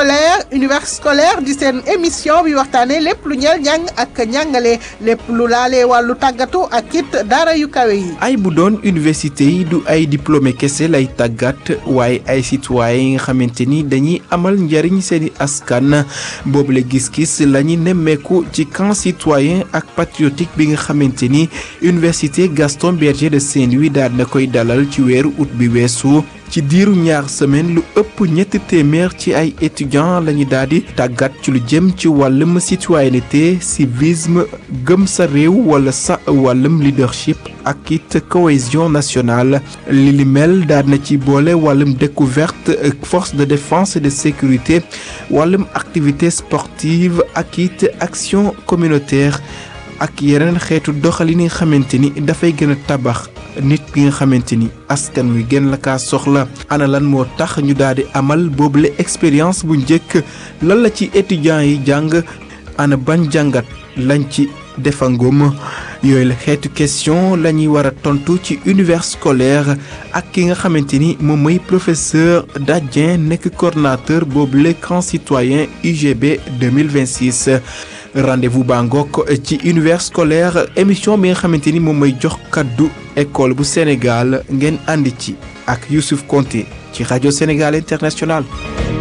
scolaire univers scolaire di seen émission bi waxtaanee lépp lu ñeel njàng ak njàngale lépp lu laalee wàllu tàggatu ak it daara yu kawe yi. ay bu doon université yi du ay diplômé kese lay tàggat waaye ay citoyen yi nga xamante ni dañuy amal njariñ seeni askan boobule gis-gis la ñu nemmeeku ci camp citoyen ak patriotique bi nga xamante ni université Gaston Berger de Saint-Louis daal na koy dalal ci weeru août bi weesu. ci diiru ñaar semaine lu ëpp ñetti téeméer ci ay étudiants lañu daal di tàggat ci lu jëm ci wàllum citoyenneté civisme gëm sa réew wala sa wàllum leadership ak it cohésion nationale li li mel daal na ci boole wàllum découverte force de défense et de sécurité wàllum activité sportive ak it action communautaire ak yeneen xeetu doxalin yi nga xamante ni dafay gën a tabax nit ki nga xamante ni askan wi gën la kaa soxla ana lan moo tax ñu daal di amal boobule expérience bu njëkk lan la ci étudiants yi jàng ana ban jàngat lañ ci defangum yooyu la xeetu question la ñuy war a tontu ci univers scolaire ak ki nga xamante ni moom mooy professeur Dadien nekk coordonnateur boobule camp citoyen UGB 2026 rendez-vous baa ngoog ci univers scolaire émission bi nga xamante ni moom mooy jox kaddu école bu Sénégal ngeen àndi ci ak Youssouf Konté ci rajo Sénégal International